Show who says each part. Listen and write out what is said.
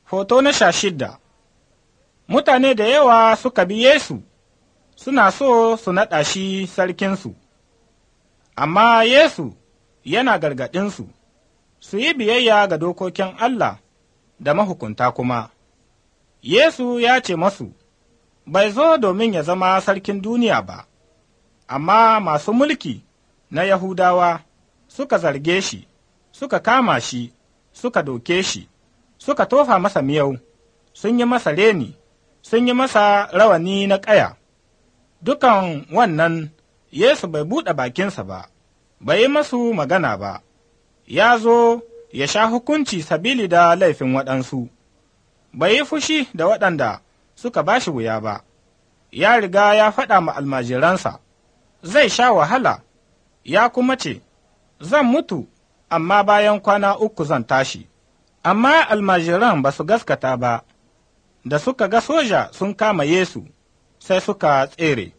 Speaker 1: Hoto na sha shidda Mutane da yawa suka bi Yesu, suna so su naɗa shi sarkinsu, amma Yesu yana gargaɗinsu, su yi biyayya ga dokokin Allah da mahukunta kuma. Yesu ya ce masu, Bai zo domin ya zama sarkin duniya ba, amma masu mulki na Yahudawa suka zarge shi, suka kama shi, suka doke shi, suka tofa masa miyau, sun yi masa reni, sun yi masa rawani na ƙaya. Dukan wannan Yesu bai buɗe bakinsa ba, bai yi masu magana ba, ya zo ya sha hukunci sabili da laifin waɗansu, bai yi fushi da waɗanda suka ba shi wuya ba, ya riga ya faɗa ma almajiransa, zai sha wahala, ya kuma ce, Zan mutu, amma bayan kwana uku zan tashi. Amma almajiran ba su gaskata ba, da suka ga soja sun kama Yesu, sai suka tsere.